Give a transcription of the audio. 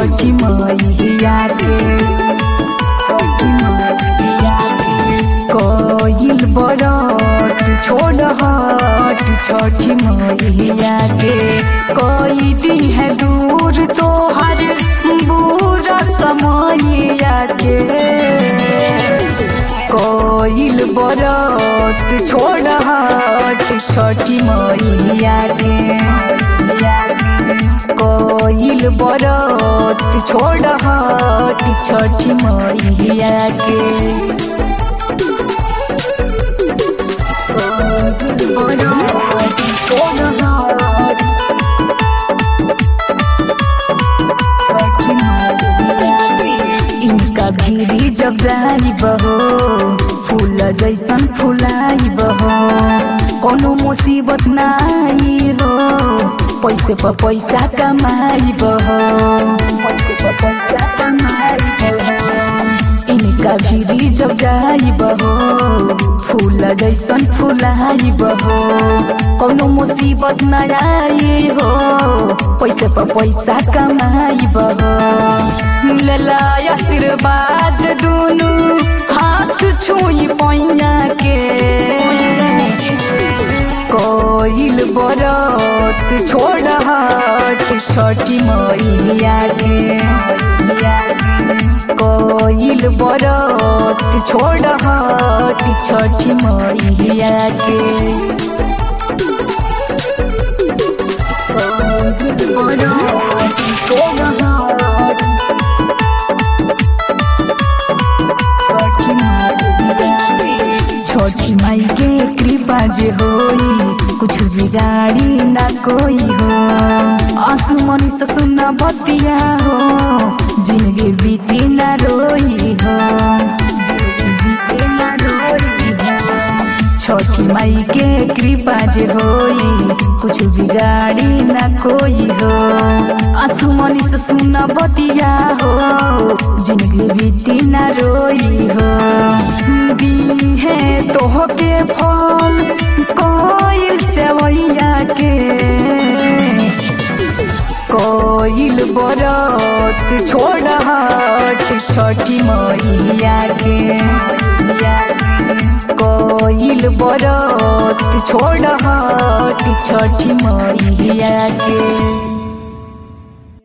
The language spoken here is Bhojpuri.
छठी मैया के छठी मैया के कोइल बरत छोड़ हट छठी मैया के कोई दी है दूर तोहर बुरा समैया के कोइल बरत छोड़ हट छठी मैया के कोइल बरत छोड़ हट छठी मैया के कोइल बरत छोड़ हट छठी मैया के। इनका भीरी जब जाई बहो फूल जैसन फुलाई बहो कोनो मुसीबत नाई हो पैसे पर पैसा कमाई बहो पैसे पर पैसा कमाई बहो इनका भीरी जब जाई बहो फूल जैसन फुलाई बहो कोनो मुसीबत न आई हो पैसे पर पैसा कमाई बहो मिलला आशीर्वाद दुनु हाथ छुई पैया के कोइल बरत छोड़ हट छठी मैया के कोइल बरत छोड़ हट छठी मैया के कोइल बरत छोड़ हट छठी छठी माई के कृपा जे होई कुछ बिगाड़ी ना कोई हो आंसू मनी से सुना बतिया हो जिंदगी बीती ना रोई हो जिंदगी बीती ना रोई हो छठी माई के कृपा जे होई कुछ बिगाड़ी ना कोई हो आंसू मनी से सुना बतिया हो जिंदगी बीती ना रोई हो दी है तोहके फल कोइल सेवैया के कोइल बरत छोड़ हट छठी मैया के कोइल बरत छोड़ हट छठी मैया के